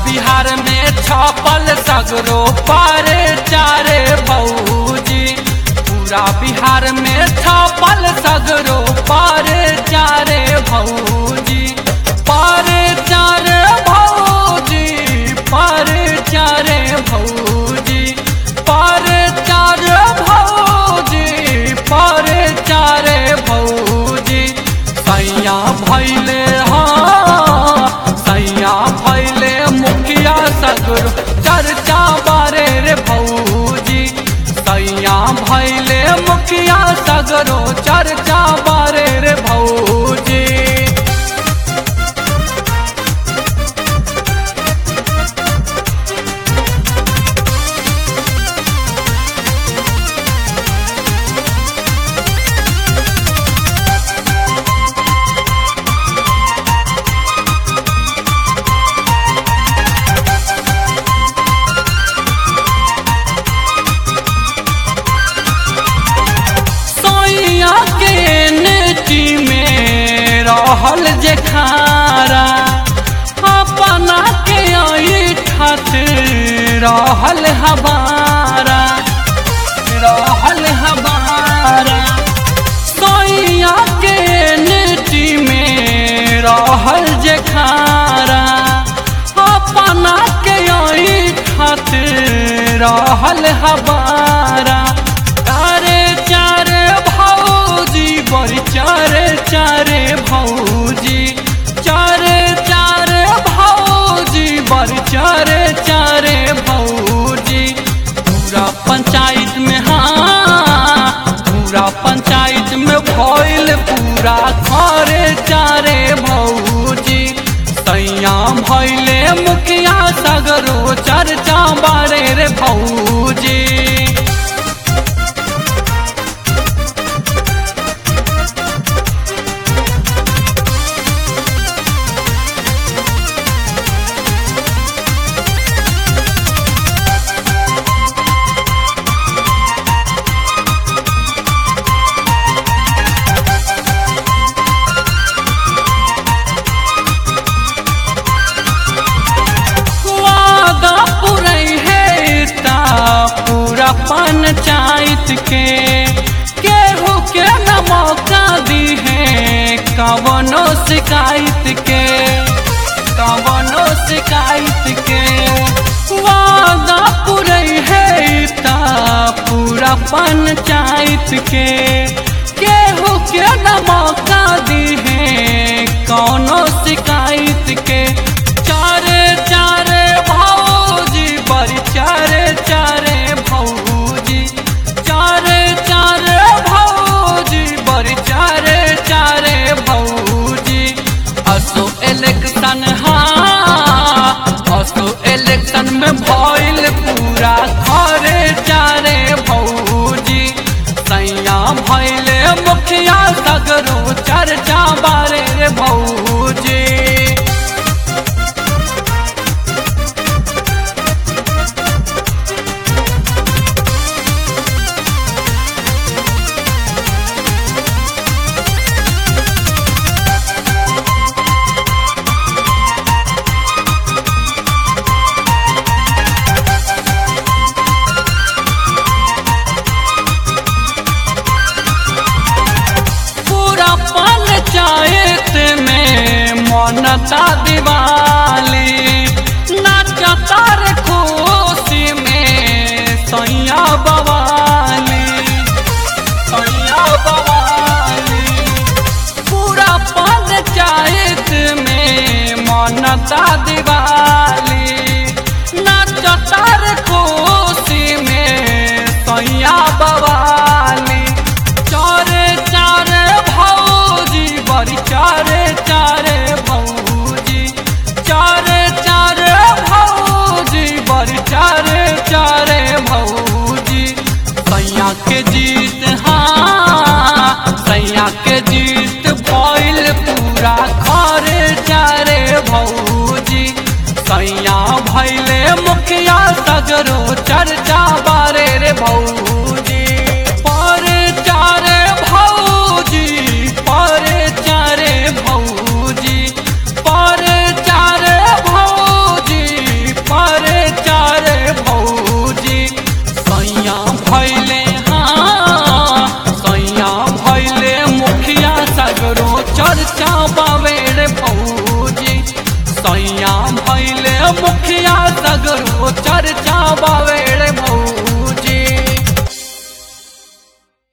बिहार में छपल सगरो पारे चारे भौजी पूरा बिहार में छपल सगरो पारे चारे भौजी पारे चारे भौजी पारे चारे भौजी पारे चारे भौजी पारे चारे भौजी सैया भैले हाँ सैया भैले मुखिया सगुर चर्चा बारे रे भौजी सैया भैले मुखिया सगरो चर्चा बारे रे भौजी सोइया के नेटी में रहल जे खारा अपना के ऐठत रहल हमारा रहल हमारा सोइया के नेटी में रहल जे खारा अपना के ऐठत रहल हमारा चारे चारे भौजी बड़ी चारे चारे भौजी चारे चारे भौजी बड़ी चारे चारे भौजी पूरा पंचायत में हाँ पूरा पंचायत में भइल पूरा घरे चारे भौजी सैया भैले मुखिया सगरो चर्चा बारे रे भौजी वादा पुरई है ता पूरा पंचायत के केहू के न मौका दी है कवनो शिकायत के कवनो शिकायत के वादा पुरई है ता पूरा पंचायत के केहू के न मौका दी है कौनो शिकायत के चारे चारे भौजी बड़ी चारे चारे भौजी चारे चारे भौजी बड़ी चारे चारे भौजी असो इलेक्शन हाँ असो इलेक्शन में भइल पूरा घरे चारे भौजी सैया भइले मुखिया सगरो चर्चा बारे रे भौजी पूरा पंचायत में मनता दिवाली नाचता रे खुशी में सैया बवाली सैया बवाली पूरा पंचायत में मनता दिवाली नाचता रे खुशी में सैया बवाली चारे चारे भौजी बड़ी चारे चारे भौजी चारे चारे भौजी बड़ी चारे चारे भौजी सैया के जीत हाँ सैया के जीत भइल पूरा घरे चारे भौजी सैया भैले मुखिया सगरो चर्चा बारे रे भौजी